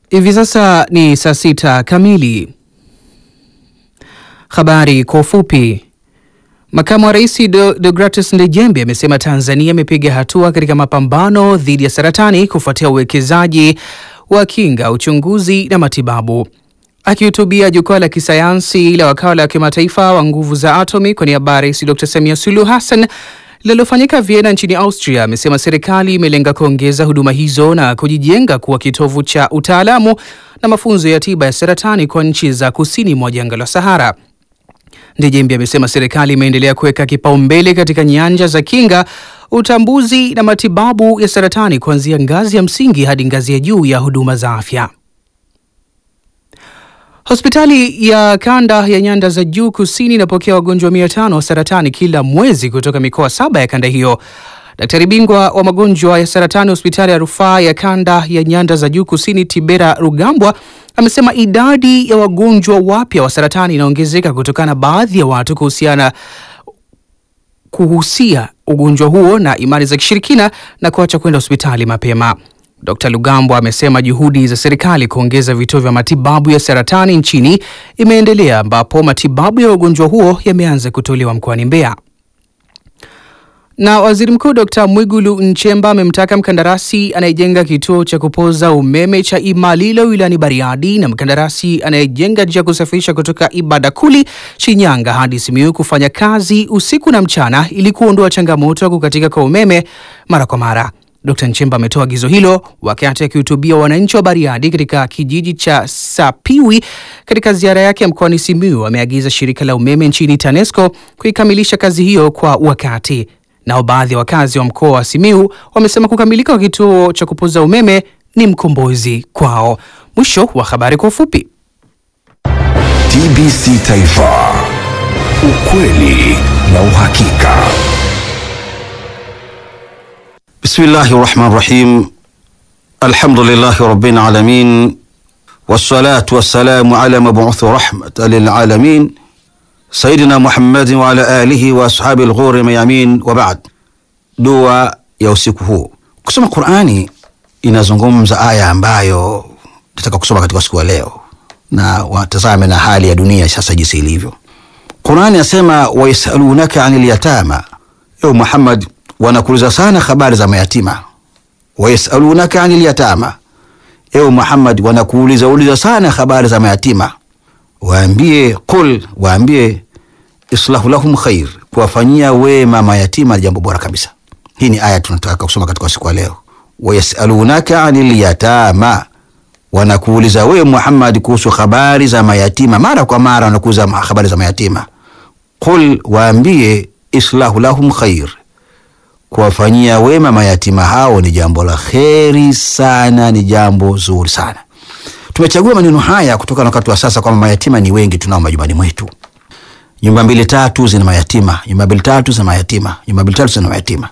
Hivi sasa ni saa sita kamili. Habari kwa ufupi. Makamu wa Rais Deogratis Ndejembe amesema Tanzania imepiga hatua katika mapambano dhidi ya saratani kufuatia uwekezaji wa kinga, uchunguzi na matibabu. Akihutubia jukwaa la kisayansi la wakala wa kimataifa wa nguvu za atomi kwa niaba ya Rais Dr Samia Suluhu Hassan linalofanyika Vienna nchini Austria, amesema serikali imelenga kuongeza huduma hizo na kujijenga kuwa kitovu cha utaalamu na mafunzo ya tiba ya saratani kwa nchi za kusini mwa jangwa la Sahara. Ndejembi amesema serikali imeendelea kuweka kipaumbele katika nyanja za kinga, utambuzi na matibabu ya saratani kuanzia ngazi ya msingi hadi ngazi ya juu ya huduma za afya. Hospitali ya kanda ya nyanda za juu kusini inapokea wagonjwa mia tano wa saratani kila mwezi kutoka mikoa saba ya kanda hiyo. Daktari bingwa wa magonjwa ya saratani hospitali ya rufaa ya kanda ya nyanda za juu kusini Tibera Rugambwa amesema idadi ya wagonjwa wapya wa saratani inaongezeka kutokana na baadhi ya watu kuhusiana kuhusia ugonjwa huo na imani za kishirikina na kuacha kwenda hospitali mapema. Dr. Lugambwa amesema juhudi za serikali kuongeza vituo vya matibabu ya saratani nchini imeendelea ambapo matibabu ya ugonjwa huo yameanza kutolewa mkoani Mbeya. Na Waziri Mkuu Dr. Mwigulu Nchemba amemtaka mkandarasi anayejenga kituo cha kupoza umeme cha Imalilo wilayani Bariadi na mkandarasi anayejenga njia ya kusafirisha kutoka Ibadakuli Shinyanga hadi Simiyu kufanya kazi usiku na mchana ili kuondoa changamoto ya kukatika kwa umeme mara kwa mara. Dr. Nchemba ametoa agizo hilo wakati akihutubia wananchi wa Bariadi katika kijiji cha Sapiwi katika ziara yake mkoani Simiyu. Ameagiza shirika la umeme nchini TANESCO kuikamilisha kazi hiyo kwa wakati. Nao baadhi ya wakazi wa mkoa wa Simiyu wamesema kukamilika kwa kituo cha kupoza umeme ni mkombozi kwao. Mwisho wa habari kwa ufupi. TBC Taifa, ukweli na uhakika. Bismillahi rahmani rahim. Alhamdulillahi rabbil alamin wassalatu wassalamu ala mabuthi rahmatan lilalamin sayidina Muhammadin wa ala alihi wa ashabi alghuri mayamin wa ba'd. Dua ya usiku huu. Kusoma Qur'ani inazungumza aya ambayo nataka kusoma katika siku ya leo, na watazame na hali ya dunia sasa jinsi ilivyo. Qur'ani yasema wayasalunaka anil yatama, ewe Muhammad wanakuuliza sana habari za mayatima. Wayasalunaka anil yatama, ewe Muhammad wanakuuliza uliza sana habari za mayatima. Waambie qul, waambie islahu lahum khair, kuwafanyia wema mayatima jambo bora kabisa. Hii ni aya tunataka kusoma katika siku ya leo. Wayasalunaka anil yatama, wanakuuliza wewe Muhammad kuhusu habari za mayatima. Mara kwa mara wanakuuliza habari za mayatima. Qul, waambie islahu lahum khair kuwafanyia wema mayatima hao ni jambo la kheri sana, ni jambo zuri sana. Tumechagua maneno haya kutokana na wakati wa sasa kwamba mayatima ni wengi tunao majumbani mwetu. Nyumba mbili tatu zina mayatima, nyumba mbili tatu zina mayatima, nyumba mbili tatu zina mayatima,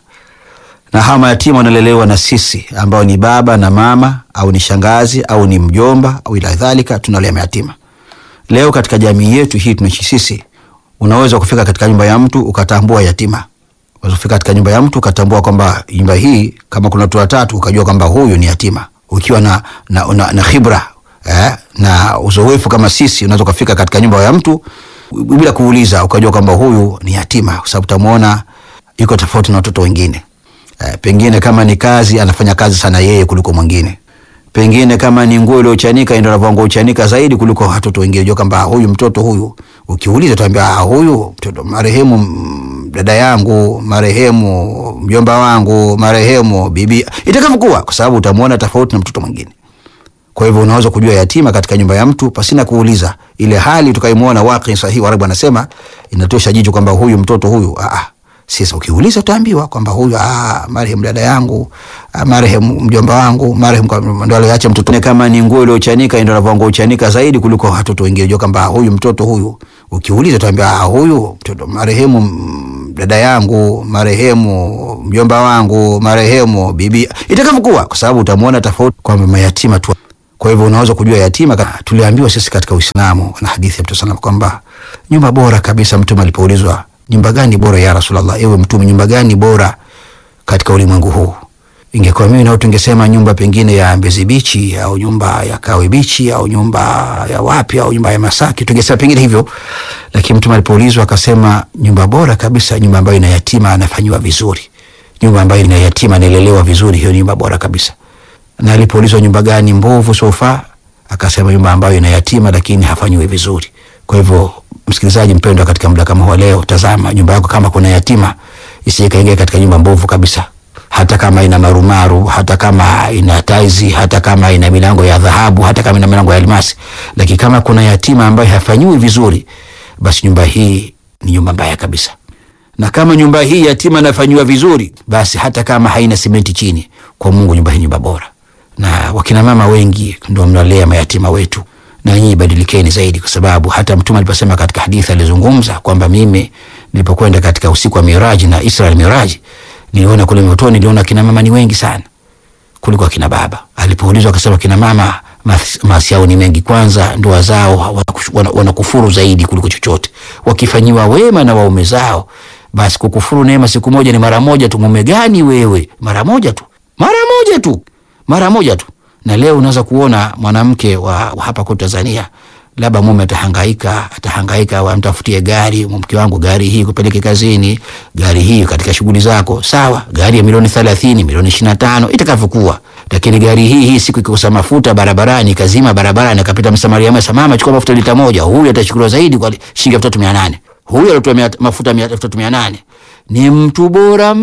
na hawa mayatima wanalelewa na sisi ambao ni baba na mama au ni shangazi au ni mjomba au ila dhalika, tunalea mayatima. Leo katika jamii yetu hii tunaishi sisi, unaweza kufika katika nyumba ya mtu ukatambua yatima Unafika katika nyumba ya mtu ukatambua kwamba nyumba hii kama kuna watu watatu ukajua kwamba huyu ni yatima, ukiwa na, na, na, na khibra eh, na uzoefu kama sisi, unaweza ukafika katika nyumba ya mtu bila kuuliza ukajua kwamba huyu ni yatima, kwa sababu utamwona yuko tofauti na watoto wengine eh, pengine kama ni kazi anafanya kazi sana yeye kuliko mwingine, pengine kama ni nguo iliyochanika ndio anavaa nguo chanika zaidi kuliko watoto wengine. Unajua kwamba huyu mtoto huyu, ukiuliza utaambia ah, huyu mtoto marehemu dada yangu marehemu mjomba wangu marehemu bibi, itakavyokuwa, kwa sababu utamwona tofauti na mtoto mwingine. Kwa hivyo unaweza kujua yatima katika nyumba ya mtu pasina kuuliza. Ile hali tukaimuona waqi sahihi, Warabu anasema inatosha jicho kwamba huyu mtoto huyu ah, sasa ukiuliza utaambiwa kwamba huyu ah, marehemu dada yangu ah, marehemu mjomba wangu marehemu ndo aliacha mtoto. Kama ni nguo iliyochanika ndio anavaa nguo chanika zaidi kuliko watoto wengine. Unajua kwamba huyu mtoto huyu, ukiuliza utaambiwa ah, huyu mtoto marehemu dada yangu marehemu mjomba wangu marehemu bibi, itakavyokuwa, kwa sababu utamwona tofauti kwamba mayatima tu. Kwa hivyo unaweza kujua yatima. Tuliambiwa sisi katika Uislamu na hadithi ya Mtume sallam kwamba nyumba bora kabisa, Mtume alipoulizwa nyumba gani bora ya Rasulullah, ewe Mtume, nyumba gani bora katika ulimwengu huu? ingekuwa mimi nao tungesema nyumba pengine ya Mbezi Bichi au nyumba ya Kawe Bichi au nyumba ya wapi au nyumba ya Masaki, tungesema pengine hivyo, lakini mtume alipoulizwa akasema nyumba bora kabisa, nyumba ambayo ina yatima anafanyiwa vizuri, nyumba ambayo ina yatima anaelelewa vizuri, hiyo ni nyumba bora kabisa. Na alipoulizwa nyumba gani mbovu sofa, akasema nyumba ambayo ina yatima lakini hafanyiwi vizuri. Kwa hivyo, msikilizaji mpendwa, katika muda kama huu leo, tazama nyumba yako kama kuna yatima, isije kaingia katika nyumba mbovu kabisa hata kama ina marumaru, hata kama ina taizi, hata kama ina milango ya dhahabu, hata kama ina milango ya almasi, lakini kama kuna yatima ambaye hafanyiwi vizuri, basi nyumba hii ni nyumba mbaya kabisa. Na kama nyumba hii yatima anafanyiwa vizuri, basi hata kama haina simenti chini, kwa Mungu nyumba hii nyumba bora. Na wakina mama wengi ndio mnalea mayatima wetu, na nyinyi badilikeni zaidi, kwa sababu hata Mtume aliposema katika hadithi alizungumza kwamba mimi nilipokwenda katika usiku wa Miraji na Israel Miraji niliona kule motoni, niliona kina mama ni wengi sana kuliko akina baba. Alipoulizwa akasema kina mama maasi yao ni mengi. Kwanza ndoa zao wanakufuru zaidi kuliko chochote. Wakifanyiwa wema na waume zao, basi kukufuru neema siku moja ni mara moja tu. Mume gani wewe? Mara moja tu, mara moja tu, mara moja tu. Na leo unaweza kuona mwanamke wa, wa hapa kwa Tanzania labda mume atahangaika atahangaika, amtafutie gari, mke wangu, gari hii kupeleke kazini, gari hii katika shughuli zako, sawa. Gari ya milioni thelathini, milioni ishirini na tano itakavyokuwa, lakini gari hii hii siku ikikosa mafuta barabarani, kazima barabarani, akapita msamaria mwema, mama, chukua mafuta lita moja, huyu atachukuliwa zaidi kwa shilingi elfu tatu mia nane. Huyu alitoa mafuta elfu tatu mia nane ni mtu bora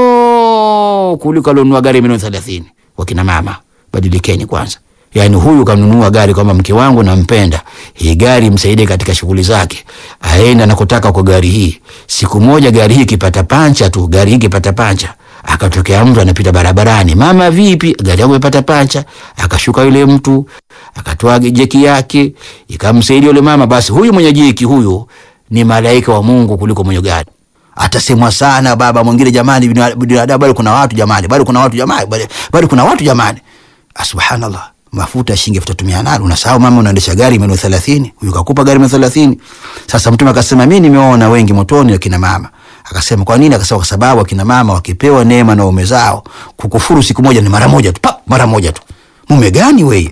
mno kuliko alionunua gari ya milioni thelathini. Wakina mama, badilikeni kwanza. Yaani huyu kanunua gari kwamba mke wangu nampenda, hii gari msaidie katika shughuli zake, aenda nakotaka kwa gari hii. Siku moja gari hii ikipata pancha tu, gari hii ikipata pancha, akatokea mtu anapita barabarani, mama, vipi, gari yangu imepata pancha. Akashuka yule mtu akatoa jeki yake ikamsaidia yule mama, basi huyu mwenye jeki huyu ni malaika wa Mungu kuliko mwenye gari. Atasemwa sana baba mwingine, jamani, binadamu bado kuna watu jamani, bado kuna watu jamani, bado kuna watu jamani. Subhanallah, mafuta shilingi elfu tatu mia nane unasahau mama, unaendesha gari milioni thelathini, huyu kakupa gari milioni thelathini. Sasa Mtume akasema mimi nimeona wengi motoni wakina mama. Akasema kwa nini? Akasema kwa sababu wakina mama wakipewa neema na waume zao, kukufuru siku moja ni mara moja tu, pa mara moja tu. Mume gani wewe?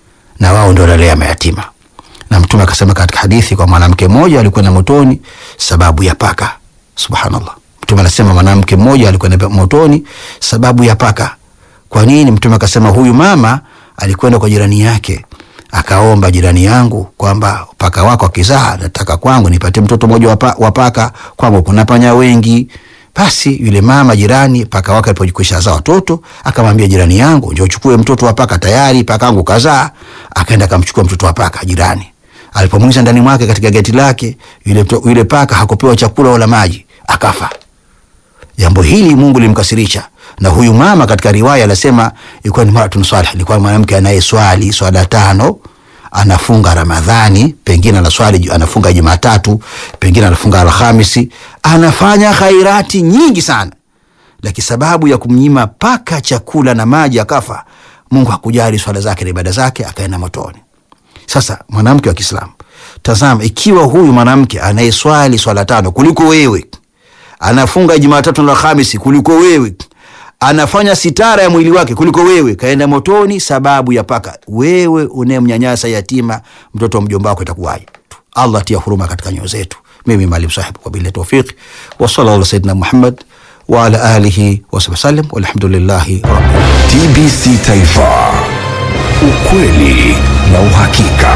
Na wao ndio wanalea mayatima. Na Mtume akasema katika hadithi kwa mwanamke mmoja alikuwa na motoni sababu ya paka. Subhanallah, Mtume anasema mwanamke mmoja alikuwa na motoni sababu ya paka. Kwa nini? Mtume akasema huyu mama alikwenda kwa jirani yake akaomba, jirani yangu, kwamba paka wako akizaa, nataka kwangu nipate mtoto mmoja wa paka, kwangu kuna panya wengi. Basi yule mama jirani, paka wake alipojikwisha zaa watoto, akamwambia jirani yangu, njoo uchukue mtoto wa paka, tayari paka wangu kazaa. Akaenda akamchukua mtoto wa paka jirani. Alipomwingiza ndani mwake katika geti lake, yule, yule paka hakupewa chakula wala maji, akafa. Jambo hili Mungu limkasirisha na huyu mama katika riwaya anasema ilikuwa ni maratun salih, ilikuwa mwanamke anayeswali swala tano, anafunga Ramadhani, pengine anaswali anafunga Jumatatu, pengine anafunga Alhamisi, anafanya khairati nyingi sana, lakini sababu ya kumnyima paka chakula na maji akafa, Mungu hakujali swala zake na ibada zake, akaenda motoni. Sasa mwanamke wa Kiislamu, tazama, ikiwa huyu mwanamke anayeswali swala tano kuliko wewe, anafunga Jumatatu na Alhamisi kuliko wewe anafanya sitara ya mwili wake kuliko wewe, kaenda motoni sababu ya paka. Wewe unayemnyanyasa yatima, mtoto wa mjomba wako, itakuwaje? Allah tia huruma katika nyoyo zetu. Mimi Maalim Sahib, kwa bila tawfiq wa sallallahu ala sayyidina Muhammad wa ala alihi wa sahbihi wasallam, walhamdulillahi rabbil TBC Taifa, ukweli na uhakika.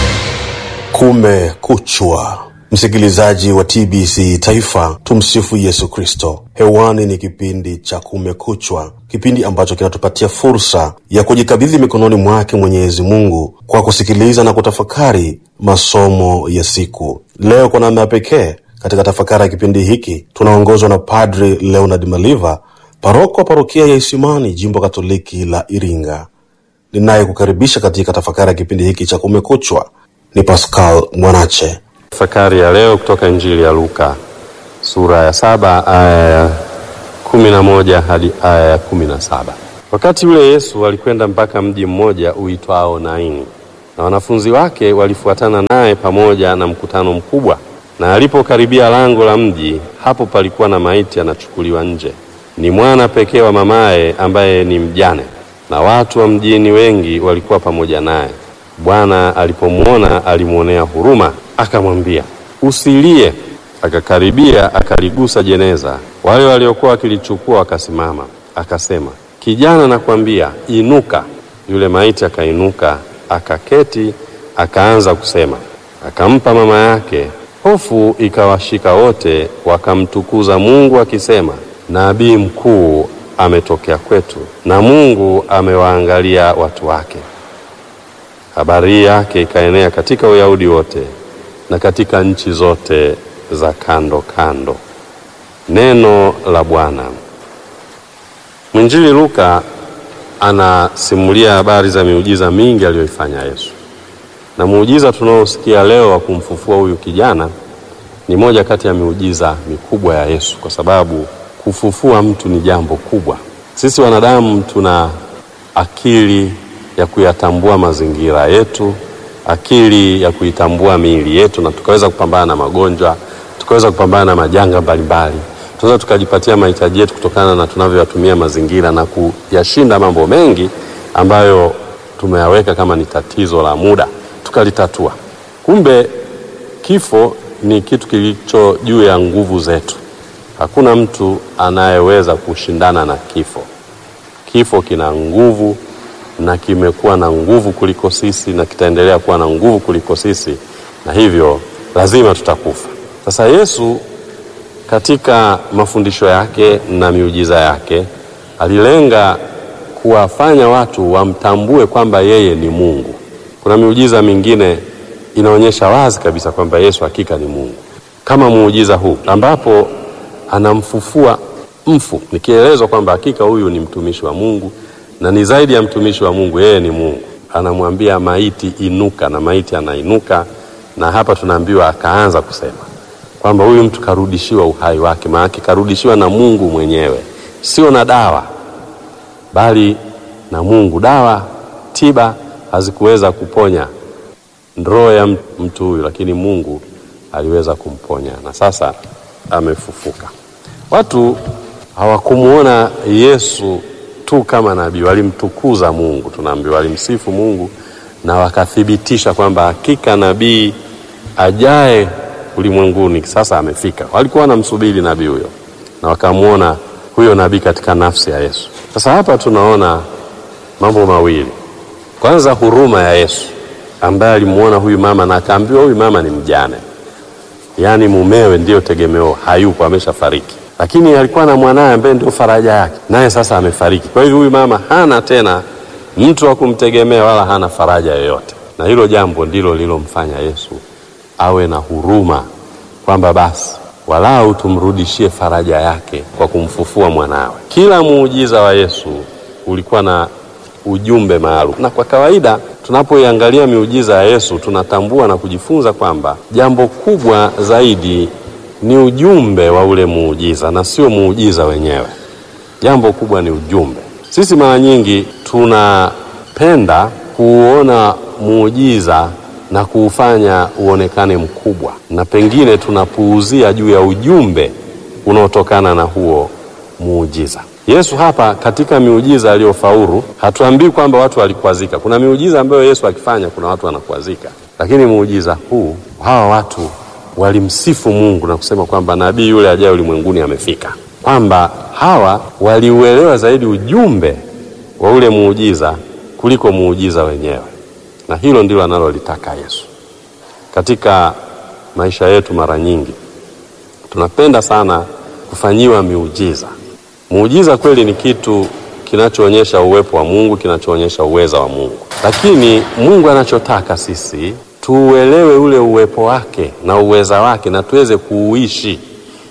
Kumekuchwa, msikilizaji wa TBC Taifa, tumsifu Yesu Kristo. Hewani ni kipindi cha Kumekuchwa, kipindi ambacho kinatupatia fursa ya kujikabidhi mikononi mwake Mwenyezi Mungu kwa kusikiliza na kutafakari masomo ya siku. Leo kwa namna ya pekee katika tafakari ya kipindi hiki tunaongozwa na Padri Leonard Maliva, paroko wa parokia ya Isimani, jimbo Katoliki la Iringa. Ninayekukaribisha katika tafakari ya kipindi hiki cha Kumekuchwa ni Pascal Mwanache. Tafakari ya leo kutoka Injili ya Luka sura ya saba aya ya kumi na moja hadi aya ya kumi na saba. Wakati ule Yesu alikwenda mpaka mji mmoja uitwao Naini, na wanafunzi wake walifuatana naye pamoja na mkutano mkubwa. Na alipokaribia lango la mji, hapo palikuwa na maiti anachukuliwa nje, ni mwana pekee wa mamaye ambaye ni mjane, na watu wa mjini wengi walikuwa pamoja naye. Bwana alipomwona alimwonea huruma, akamwambia usilie. Akakaribia akaligusa jeneza, wale waliokuwa wakilichukua wakasimama. Akasema, kijana, nakwambia inuka. Yule maiti akainuka, akaketi, akaanza kusema. Akampa mama yake. Hofu ikawashika wote, wakamtukuza Mungu akisema, nabii mkuu ametokea kwetu, na Mungu amewaangalia watu wake. Habari yake ikaenea katika Uyahudi wote na katika nchi zote za kando kando. Neno la Bwana. Mwinjili Luka anasimulia habari za miujiza mingi aliyoifanya Yesu, na muujiza tunaosikia leo wa kumfufua huyu kijana ni moja kati ya miujiza mikubwa ya Yesu, kwa sababu kufufua mtu ni jambo kubwa. Sisi wanadamu tuna akili ya kuyatambua mazingira yetu, akili ya kuitambua miili yetu, na tukaweza kupambana na magonjwa, tukaweza kupambana na majanga mbalimbali, tunaweza tukajipatia mahitaji yetu kutokana na tunavyoyatumia mazingira na kuyashinda mambo mengi ambayo tumeyaweka kama ni tatizo la muda, tukalitatua. Kumbe kifo ni kitu kilicho juu ya nguvu zetu. Hakuna mtu anayeweza kushindana na kifo. Kifo kina nguvu na kimekuwa na nguvu kuliko sisi na kitaendelea kuwa na nguvu kuliko sisi, na hivyo lazima tutakufa. Sasa Yesu katika mafundisho yake na miujiza yake alilenga kuwafanya watu wamtambue kwamba yeye ni Mungu. Kuna miujiza mingine inaonyesha wazi kabisa kwamba Yesu hakika ni Mungu, kama muujiza huu ambapo anamfufua mfu, nikielezwa kwamba hakika huyu ni mtumishi wa Mungu na ni zaidi ya mtumishi wa Mungu, yeye ni Mungu. Anamwambia maiti inuka, na maiti anainuka, na hapa tunaambiwa akaanza kusema kwamba huyu mtu karudishiwa uhai wake, maanake karudishiwa na Mungu mwenyewe, sio na dawa, bali na Mungu. Dawa, tiba hazikuweza kuponya roho ya mtu huyu, lakini Mungu aliweza kumponya, na sasa amefufuka. Watu hawakumuona Yesu tu kama nabii, walimtukuza Mungu, tunaambiwa walimsifu Mungu na wakathibitisha kwamba hakika nabii ajaye ulimwenguni sasa amefika. Walikuwa wanamsubiri nabii huyo na wakamwona huyo nabii katika nafsi ya Yesu. Sasa hapa tunaona mambo mawili. Kwanza, huruma ya Yesu ambaye alimwona huyu mama na akaambiwa huyu mama ni mjane, yaani mumewe ndiyo tegemeo, hayupo, ameshafariki, lakini alikuwa na mwanaye ambaye ndio faraja yake, naye sasa amefariki. Kwa hivyo huyu mama hana tena mtu wa kumtegemea wala hana faraja yoyote, na hilo jambo ndilo lilomfanya Yesu awe na huruma kwamba basi walau tumrudishie faraja yake kwa kumfufua mwanawe. Kila muujiza wa Yesu ulikuwa na ujumbe maalum, na kwa kawaida tunapoiangalia miujiza ya Yesu tunatambua na kujifunza kwamba jambo kubwa zaidi ni ujumbe wa ule muujiza na sio muujiza wenyewe. Jambo kubwa ni ujumbe. Sisi mara nyingi tunapenda kuona muujiza na kuufanya uonekane mkubwa, na pengine tunapuuzia juu ya ujumbe unaotokana na huo muujiza. Yesu hapa katika miujiza aliyofaulu, hatuambii kwamba watu walikwazika. Kuna miujiza ambayo Yesu akifanya kuna watu wanakwazika, lakini muujiza huu, hawa watu walimsifu Mungu na kusema kwamba nabii yule ajaye ulimwenguni amefika, kwamba hawa waliuelewa zaidi ujumbe wa ule muujiza kuliko muujiza wenyewe na hilo ndilo analolitaka Yesu katika maisha yetu. Mara nyingi tunapenda sana kufanyiwa miujiza. Muujiza kweli ni kitu kinachoonyesha uwepo wa Mungu, kinachoonyesha uweza wa Mungu, lakini Mungu anachotaka sisi tuuelewe ule uwepo wake na uweza wake na tuweze kuuishi,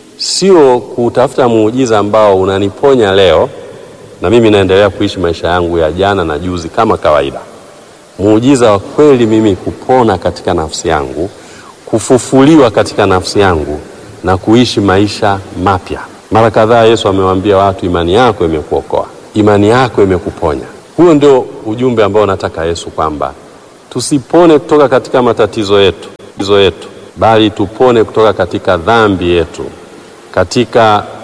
sio kutafuta muujiza ambao unaniponya leo na mimi naendelea kuishi maisha yangu ya jana na juzi kama kawaida. Muujiza wa kweli mimi kupona katika nafsi yangu, kufufuliwa katika nafsi yangu na kuishi maisha mapya. Mara kadhaa Yesu amewaambia watu, imani yako imekuokoa, imani yako imekuponya. Huo ndio ujumbe ambao nataka Yesu, kwamba tusipone kutoka katika matatizo yetu, matatizo yetu, bali tupone kutoka katika dhambi yetu, katika